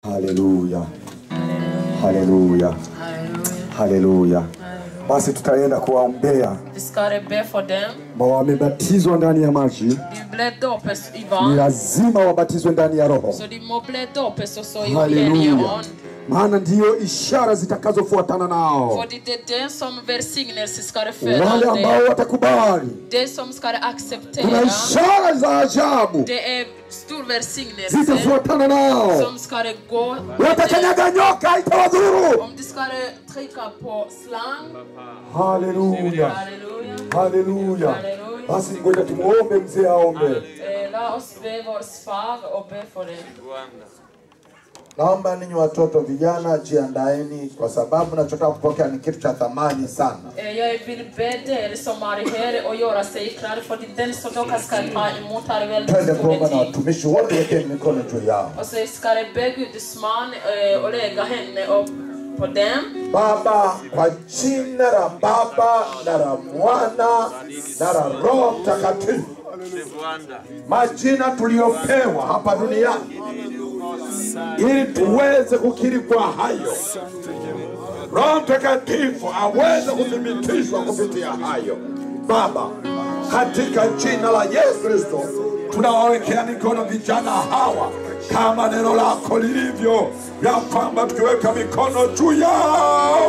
Haleluya, haleluya, haleluya. Basi tutaenda kuwaombea Vi ska be for dem. ambao wamebatizwa ndani ya maji, De ble dopes i ni vann. lazima wabatizwe ndani ya Roho. Så de må bli dopes också i helige Haleluya, ånd. maana ndiyo ishara zitakazofuatana nao. För det är det som välsignelse ska det föda Wale ambao dig. watakubali, Det som ska det kuna acceptera. ishara za ajabu Det är stor välsignelse zitafuatana nao. som ska det gå. med dig. Watakanyaga nyoka, itawadhuru. Om du ska det trycka på slang. Haleluya, Halleluja. haleluya. Halleluja. Basi ngoja tumuombe mzee aombe. Eh, Låt oss be vår far och be för dig. Naomba ninyi watoto vijana, jiandaeni kwa sababu nachotaka kupokea ni kitu cha thamani sana. Eh, Jag vill be er som är här och göra sig klar för den som dere ska ta emot har väldigt Twende stor kuomba na tid. watumishi wote, wekeni mikono juu yao. Och så ska det be Guds man eh, och lägga henne upp på dem. Baba, kwa jina la Baba na la Mwana na la Roho Mtakatifu, majina tuliyopewa hapa duniani ili tuweze kukiri kwa hayo. Roho Mtakatifu aweze kuthibitishwa kupitia hayo. Baba, katika jina la Yesu Kristo tunawawekea mikono vijana hawa kama neno lako lilivyo, ya kwamba tukiweka mikono juu yao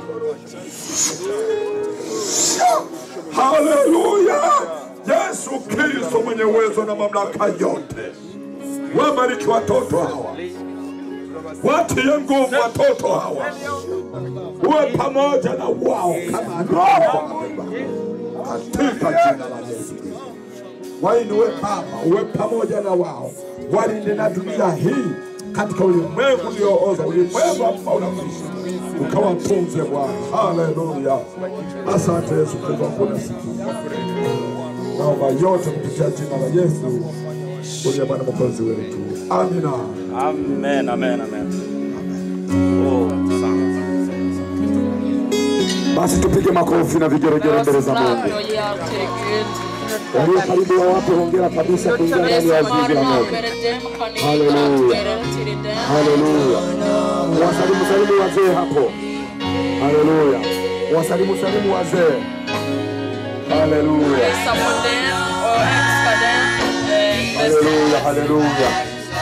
Haleluya! Yesu Kristo mwenye uwezo na mamlaka yote, wabariki watoto hawa, watie nguvu watoto hawa, uwe pamoja na wao kama roho katika jina la Yesu Kristo. Wainue Baba, uwe pamoja na wao, walinde na dunia hii katika ulimwengu uliooza, ulimwengu ambao unakwisha, ukawatunze Bwana. Haleluya! Asante Yesu Kristo, hakuna siku naomba yote kupitia jina la Yesu uliye Bwana mwokozi wetu, amina. Amen, amen, amen. Oh, sana, sana, sana. Basi tupige makofi na vigeregere Låt mbele oss za klappa Mungu. och ge allt till Gud. Walio karibu ya wape hongera kabisa kuingia Det ndani ya som har zizi la moto. närmare dem kan ni Halleluja. gratulera till dem. Haleluya. Wasalimu salimu wazee hapo. Haleluya. Wasalimu salimu wazee. Haleluya. Hälsa på dem och älska dem. Eh, Haleluya. Haleluya.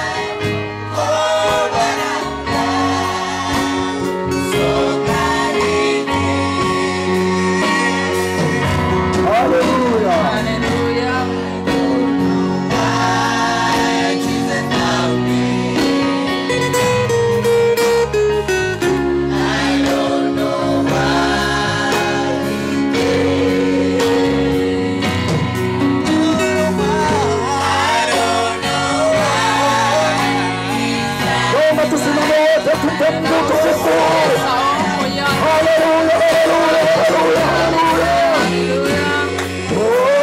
Haleluya. Halleluja. Naomba tusimame wote tumpe Mungu utukufu. Hälsa om och gör Haleluya. Haleluya. Haleluya. Halleluja.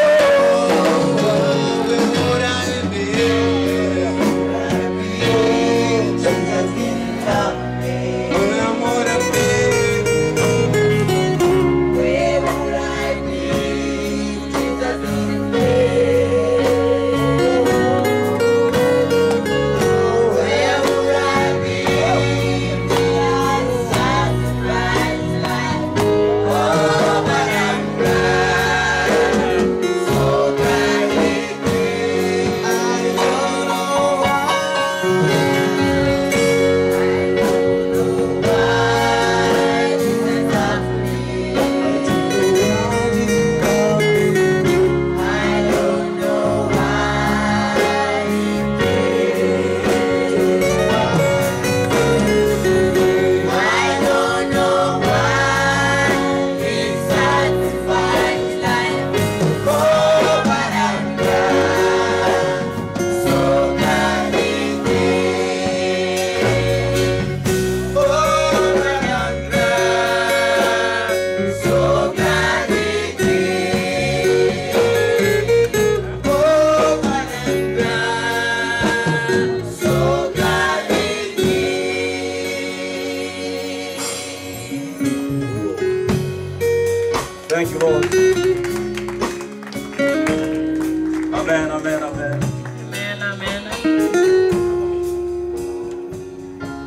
Thank you, Lord. Amen, amen, amen. Amen, amen.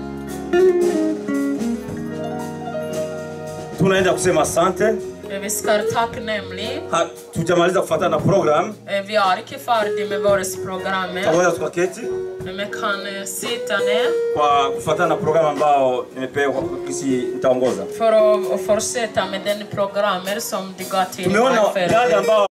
tunaenda kusema asante. Eh, Vi ska tacknämlig. Hatujamaliza kufuatana na program, Eh, Vi är inte färdiga med vårt program. pamoja tukaketi Men vi kan eh, sitta ner kwa kufuatana na program ambao nimepewa kisi nitaongoza. för att att fortsätta med den programmer som du gav till Tumeona mig dada för. ambao